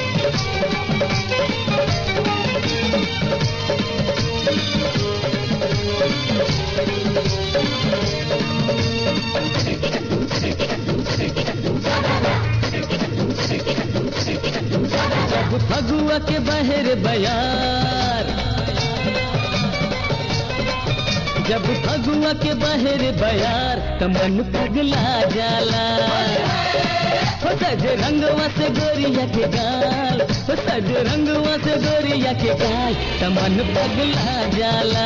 जब फगुआ के बहर बयार जब फगुआ के बहर बयार त मन पगला जाला हो सज रंगवा से गोरिया के गाल हो सज रंगवा से गोरिया के गाल त मन पगला जाला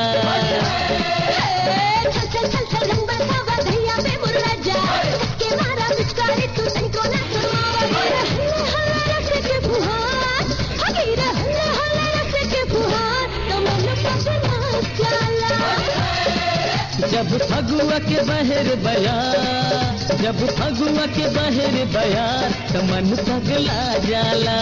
चल चल चल चल रंग बरसावा धैया पे मुर्रा जा के मारा पिचकारी तू तनको ना शर्मावा हल्ला हल्ला रस के फुहार हगीरा हल्ला हल्ला रस के फुहार तो मन पगला जाला जब फगुआ के बहर बयार जब फगुआ के बहर बयार त मन पगला जाला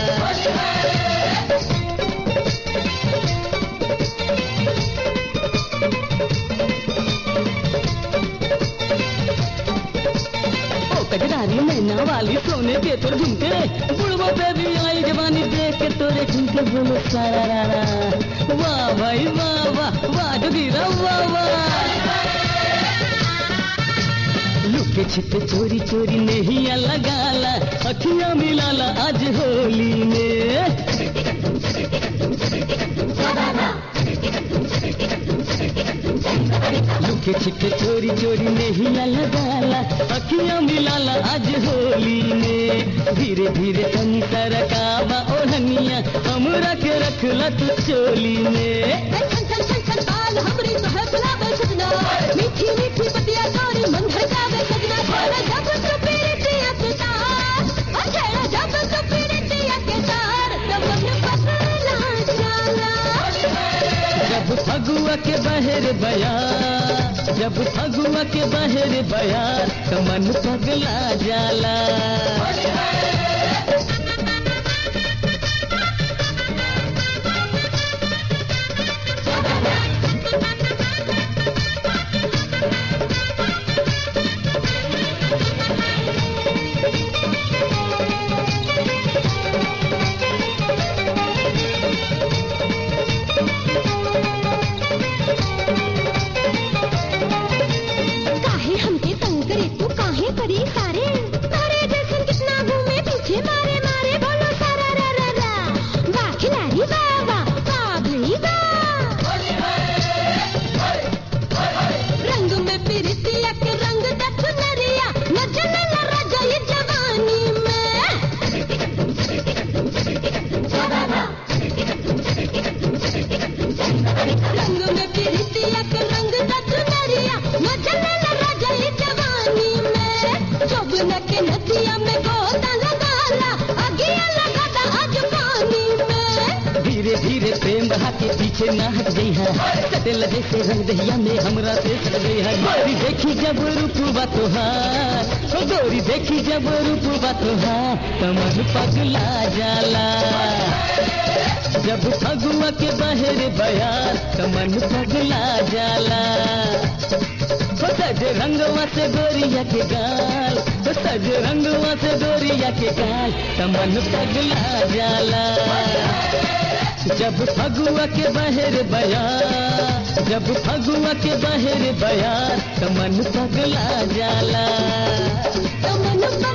ओ कजरारी मैना वाली सोने के तोर झुमके बुढ़बो पे भी आई जवानी देख के तोरे झुमके बोलो सारा रा रा वाह भाई वाह वाह वाह जोगीरा वाह वाह लुके छिपे चोरी चोरी नहीं लगाला अखियां मिलाला आज होली में लुके छिपे चोरी चोरी नहीं लगाला अखियां मिलाला आज होली में धीरे धीरे तनी सरकावा ओढ़निया हमरा के रखला तू चोली में चल चल चल चल बाल हमरी तो है बुलावे सजना मीठी मीठी पतिया तोरी मन भड़कावे सजना छेड़ा जब तो पीरतिया के तार ओ छेड़ा जब तो पीरतिया के तार तब मन पगला जाला जब फगुआ के बहर बयार जब फगुआ के बहर बयार तो मन पगला जाला काहे हमके तंग करे तू काहे करी सारे तारे जैसन कितना घूमे पीछे मारे मारे बोलो सारा रा रा रा वाह खिलाड़ी वाह वाह वाह भई वाह रंग में पिरतिया के रंग दथ नरिया न जने न राजा ये जवानी में रंग में पिरतिया के रंग दथ नरिया न जने न राजा ये जवानी में जोबन के नदिया में गोता लगाला अगिया लगाता आज पानी में धीरे धीरे प्रेम बहा के पीछे ना हट गई है सटेल जैसे रंग दहिया में हमरा से सट गई है गोरी देखी जब रूपवा तोहार ओ गोरी देखी जब रूपवा तोहार तो मन पगला जाला जब फगुआ के बहर बयार तो मन पगला जाला हो सज रंगवा से गोरिया के गाल हो सज रंगवा से गोरिया के गाल तो मन पगला जाला जब फगुआ के बहर बयार जब फगुआ के बहर बयार तो मन पगला जाला तो मन